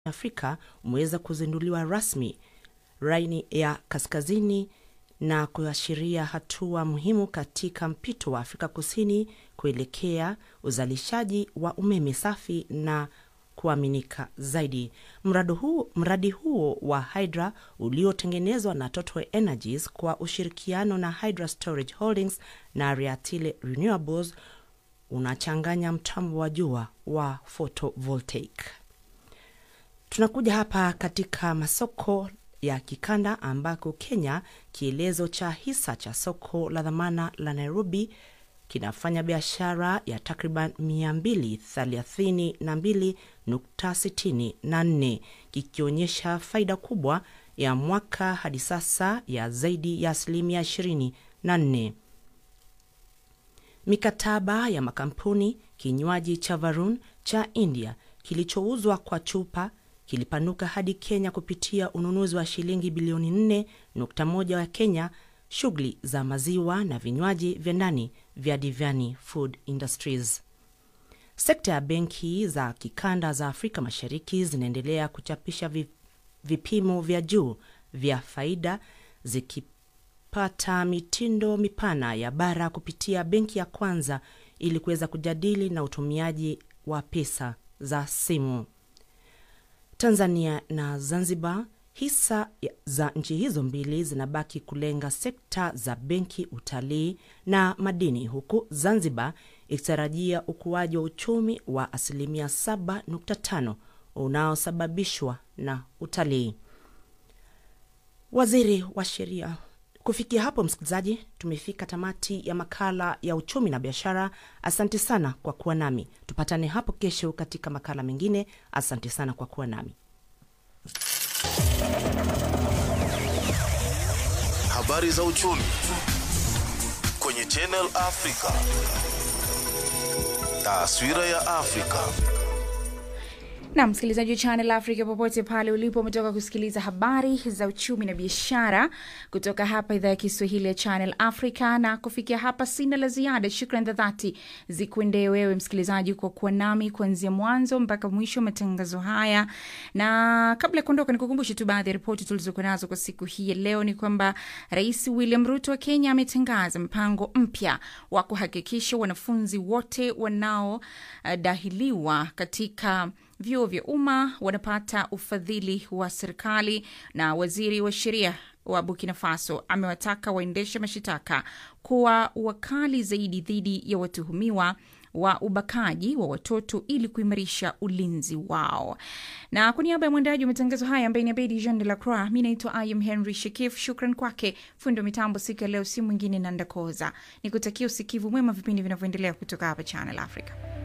Afrika umeweza kuzinduliwa rasmi Raini ya Kaskazini na kuashiria hatua muhimu katika mpito wa Afrika Kusini kuelekea uzalishaji wa umeme safi na kuaminika zaidi. Mradi huo, mradi huo wa Hydra uliotengenezwa na Total Energies kwa ushirikiano na Hydra Storage Holdings na Riatile Renewables unachanganya mtambo wa jua wa photovoltaic. Tunakuja hapa katika masoko ya kikanda ambako Kenya, kielezo cha hisa cha soko la dhamana la Nairobi kinafanya biashara ya takriban 232.64 kikionyesha faida kubwa ya mwaka hadi sasa ya zaidi ya asilimia 24. Mikataba ya makampuni kinywaji cha Varun cha India kilichouzwa kwa chupa kilipanuka hadi Kenya kupitia ununuzi wa shilingi bilioni 4.1 wa Kenya. Shughuli za maziwa na vinywaji vya ndani vya Divyani Food Industries. Sekta ya benki za kikanda za Afrika Mashariki zinaendelea kuchapisha vipimo vya juu vya faida zikipata mitindo mipana ya bara kupitia benki ya kwanza ili kuweza kujadili na utumiaji wa pesa za simu. Tanzania na Zanzibar, hisa za nchi hizo mbili zinabaki kulenga sekta za benki, utalii na madini, huku Zanzibar ikitarajia ukuaji wa uchumi wa asilimia 7.5 unaosababishwa na utalii. Waziri wa sheria. Kufikia hapo, msikilizaji, tumefika tamati ya makala ya uchumi na biashara. Asante sana kwa kuwa nami, tupatane hapo kesho katika makala mengine. Asante sana kwa kuwa nami. Habari za uchumi kwenye Channel Africa. Taswira ya Afrika. na msikilizaji wa Channel Africa popote pale ulipo, umetoka kusikiliza habari za uchumi na biashara kutoka hapa idhaa ya Kiswahili ya Channel Africa. Na kufikia hapa, sina la ziada. Shukran za dhati zikuendee wewe msikilizaji kwa kuwa nami kuanzia mwanzo mpaka mwisho wa matangazo haya, na kabla ya kuondoka, nikukumbushe tu baadhi ya ripoti tulizokuwa nazo kwa siku hii ya leo. Ni kwamba Rais William Ruto wa Kenya ametangaza mpango mpya wa kuhakikisha wanafunzi wote wanaodahiliwa katika vyuo vya umma wanapata ufadhili wa serikali. Na waziri wa sheria wa Burkina Faso amewataka waendesha mashitaka kuwa wakali zaidi dhidi ya watuhumiwa wa ubakaji wa watoto ili kuimarisha ulinzi wao. Na kwa niaba ya mwendaji wa matangazo haya ambaye ni Abedi Jean de la Croix, mi naitwa Im Henry Shekif. Shukran kwake fundi wa mitambo siku ya leo, si mwingine Nandakoza. Ni kutakia usikivu mwema vipindi vinavyoendelea kutoka hapa Channel Africa.